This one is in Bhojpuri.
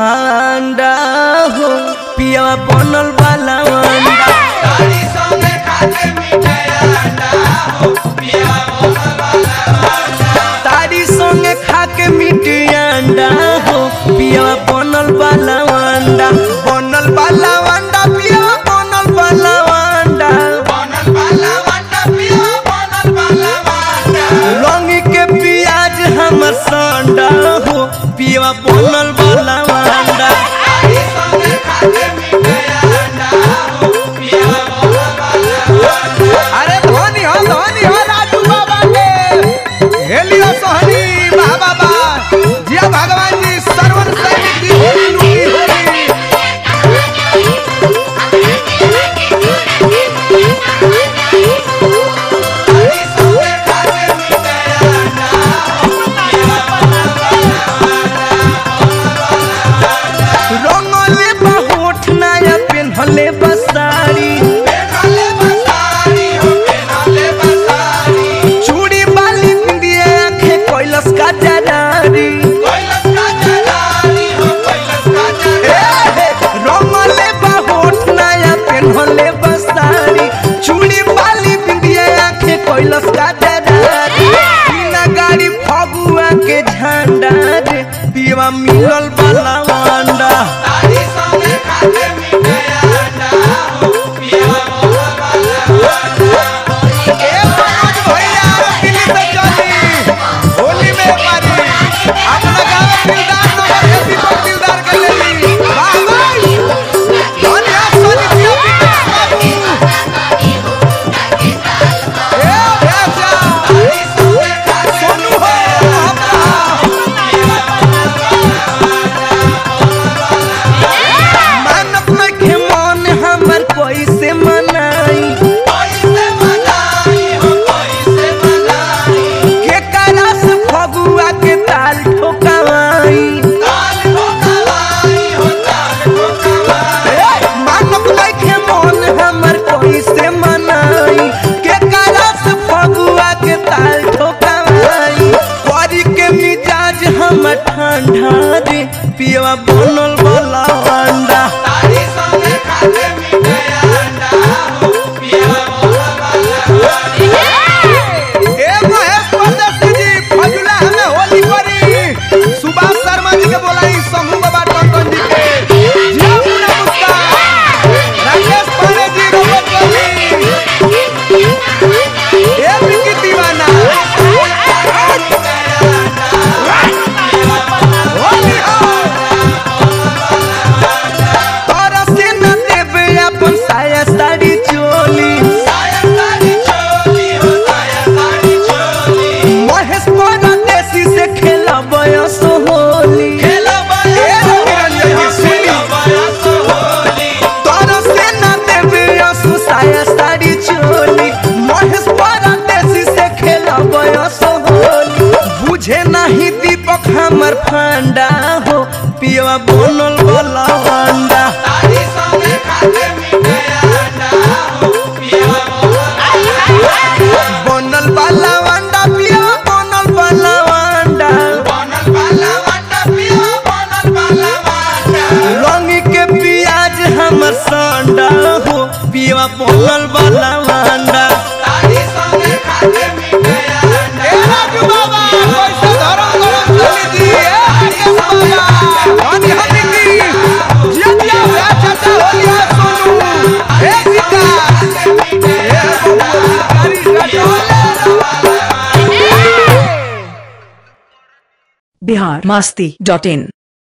अंडा हो पिया बनल वाला अंडा तारी संगे खा के मीठी अंडा हो पिया बनल वाला अंडा बनल वाला अंडा पिया बनल वाला अंडा रंग के प्याज हमर संडा हो पिया बनल वाला अंडा अरे धोनी हो धोनी हो राजू बाबा के हेलियो सोहनी बा बाबा जिया भगवान जी सर्वन सैनिक की होली लूटी होली रंगले बहोठ नया पेन्हले बसारी चूड़ी बाली बिंदिया आंखें कैलस का जरारी रंगले बहोठ नया पेन्हले बसारी चूड़ी बाली बिंदिया आंखें कैलस का जरारी बिना गाड़ी फगुआ के झंडा रे पीवा मिलल बाला अंडा ए मनोज भैया दिल्ली से चली होली में पारी अपना गांव दिलदार नगर के दीपक दिलदार के लेली वाह भाई धोनी हो सोनी जिया विकास बाबू ए राजा सोनू हो मानत नखे मन हमर कैसे मनाई के करा से फगुआ के ताल ठोकाई मानत नखे मन हमर कैसे मनाई के करा से फगुआ के ताल ठोकाई करी के मिजाज हमर ठंडा रे पियवा बनल वाला अंडा ए महेश परदेसी जी फजुला हमें होली परी सुभाष शर्मा जी के बोलाई समूह बाबा टंडन जी के जिया मुन्ना मुस्कान राकेश पांडे जी रोबोट कोहली ए विकी दीवाना होली हो तोरा से न देबे अपन साया साड़ी चोली महेश परदेसी से खेला बयस होली ए निरंजन जी सुनी तोरा से न देबे असु साया साड़ी चोली महेश परदेसी से खेला बयस होली बुझे नहीं दीपक हमर फंडा हो पियवा बनल वाला अंडा बनल वाला अंडा पियवा बनल वाला अंडा रंग के प्याज हमर संडा हो पियवा बनल वाला अंडा ए राजू बाबा कैसे धरम गरम चली दी ए राकेश बाबा हनी हनी की जिया जिया भैया चाचा होलिया सोनू ए विकास ए बबुआ कारी बिहार मस्ती डॉट इन